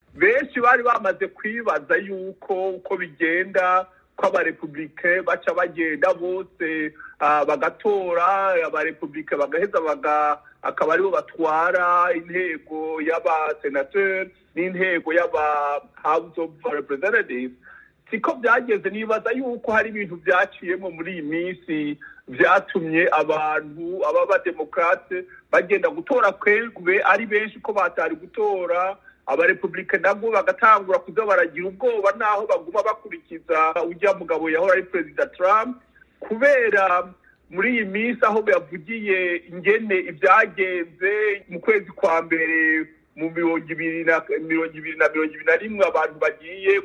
benshi bari bamaze kwibaza yuko uko bigenda ko abarepubulike baca bagenda bose bagatora abarepubulike bagaheza akaba aribo batwara intego y'abasenateri n'intego y'aba house of representatives siko byageze nibaza yuko hari ibintu byaciyemo muri iyi minsi byatumye abantu aba bademokarate bagenda gutora kwegwe ari benshi ko batari gutora abarepubulike nabwo bagatangura kuza baragira ubwoba naho baguma bakurikiza ujya mugabo yahora ari perezida trump kubera muri iyi minsi aho yavugiye ingene ibyagenze mu kwezi kwa mbere mu mirongo ibiri na mirongo ibiri na mirongo ibiri na rimwe abantu bagiye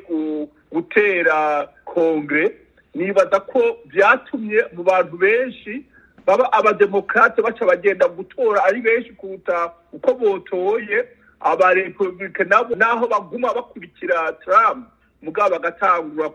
gutera kongere nibaza ko byatumye mu bantu benshi baba abademokarate baca bagenda gutora ari benshi kuruta uko botoye abarepubulike nabo naho baguma bakurikira Trump mugabo bagatangura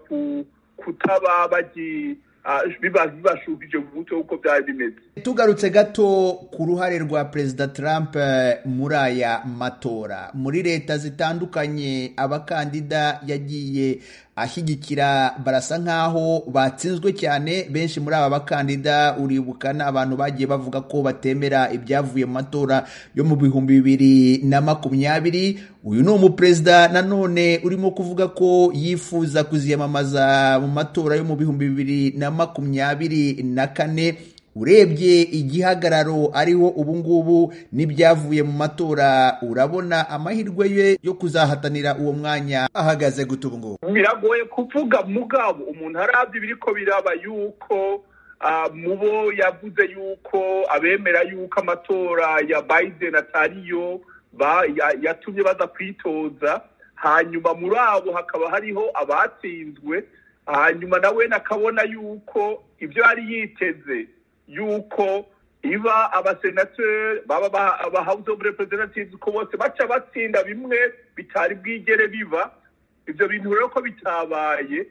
kutaba bagi bibashubije mu mutwe uko byari bimeze tugarutse gato ku ruhare rwa perezida Trump muri aya matora muri leta zitandukanye abakandida yagiye ashyigikira barasa nk'aho batsinzwe cyane benshi muri aba bakandida uribukana abantu bagiye bavuga ko batemera ibyavuye mu matora yo mu bihumbi bibiri na makumyabiri uyu ni umuperezida nanone urimo kuvuga ko yifuza kuziyamamaza mu matora yo mu bihumbi bibiri na makumyabiri na kane urebye igihagararo ariho ubu ngubu n'ibyavuye mu matora urabona amahirwe ye yo kuzahatanira uwo mwanya ahagaze gute ubu ngubu biragoye kuvuga mugabo umuntu arabye ibiriko biraba yuko mu bo yavuze yuko abemera yuko amatora ya Biden atariyo yatumye baza kwitoza hanyuma muri abo hakaba hariho abatsinzwe hanyuma nawe nakabona yuko ibyo yari yiteze yuko iba abasenateri baba aba house of representatives ko bose baca batsinda bimwe bitari bwigere biba ibyo bintu rero ko bitabaye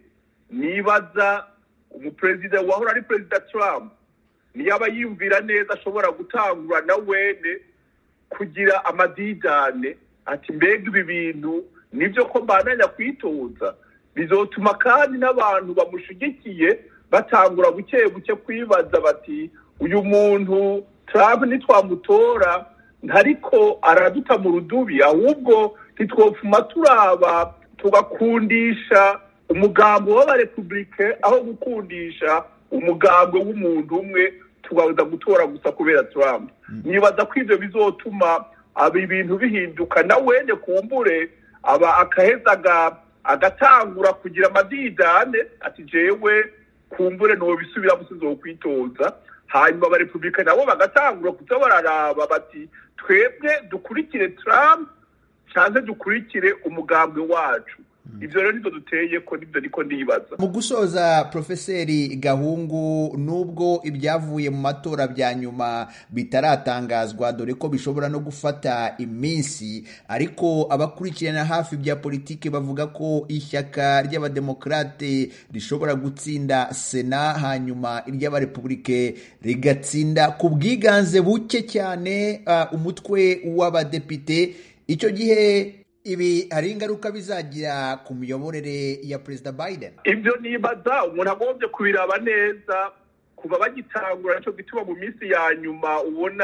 nibaza umuperezida wahora ari perezida Trump niyaba yiyumvira neza ashobora gutangura na wene kugira amadidane ati mbega ibi bintu nibyo ko mbananya kwitoza bizotuma kandi n'abantu bamushigikiye batangura buke buke kwibaza bati uyu muntu Trump nitwamutora ntariko araduta mu rudubi ahubwo ntitwopfuma turaba tugakundisha umugambo w'abarepubulike aho gukundisha umugambo w'umuntu umwe tugaza gutora gusa kubera Trump nibaza ko ibyo bizotuma aba ibintu bihinduka na wene kumbure aba akaheza agatangura kugira amadidane ati jewe kumbure no bisubira musizo kwitoza hanyuma abarepubulika nabo bagatangura kuza bararaba bati twebwe dukurikire Trump cyangwa dukurikire umugambwe wacu ibyo rero nibyo duteye ko nibyo niko nibaza mu gusoza profeseri gahungu nubwo ibyavuye mu matora bya nyuma bitaratangazwa dore ko bishobora no gufata iminsi ariko abakurikirana hafi bya politiki bavuga ko ishyaka ry'abademokarate rishobora gutsinda sena hanyuma iry'abarepubulike rigatsinda ku bwiganze buke cyane uh, umutwe w'abadepite icyo gihe ibi hari ingaruka bizagira ku miyoborere ya perezida Biden ibyo nibaza umuntu agombye kubiraba neza kuva bagitangura nicyo gituma mu minsi ya nyuma ubona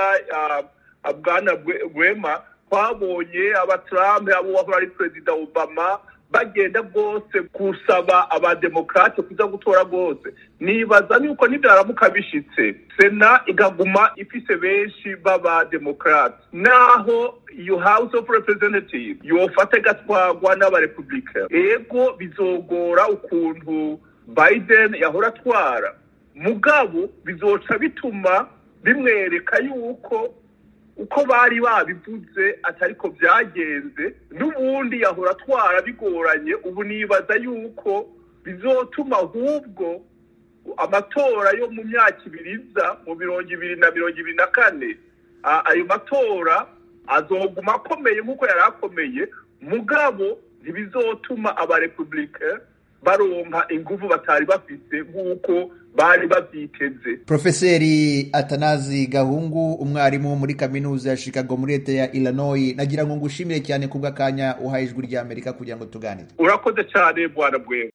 bwana Rwema twabonye aba Trump abo wahora ari perezida Obama bagenda rwose gusaba abademokarate kuza gutora rwose nibaza yuko nibyaramuka bishitse sena igaguma ifise benshi b'abademokarate naho iyo house of representative yofata igatwagwa n'abarepubulika ego bizogora ukuntu biden yahora atwara mugabo bizoca bituma bimwereka yuko uko bari babivuze atariko byagenze n'ubundi yahora atwara bigoranye ubu nibaza yuko bizotuma ahubwo amatora yo mu myaka ibiri iza mu mirongo ibiri na mirongo ibiri na kane ayo matora azoguma akomeye nk'uko yari akomeye mugabo ntibizotuma abarepubulike baronka inguvu batari bafite nk'uko bari bavyiteze profeseri atanazi gahungu umwarimu muri kaminuza ya chicago muri leta ya illinois nagira ngo ngushimire cyane kubw'akanya uhaye ijwi ry'amerika kugira ngo tuganire urakoze cyane bwana bwewe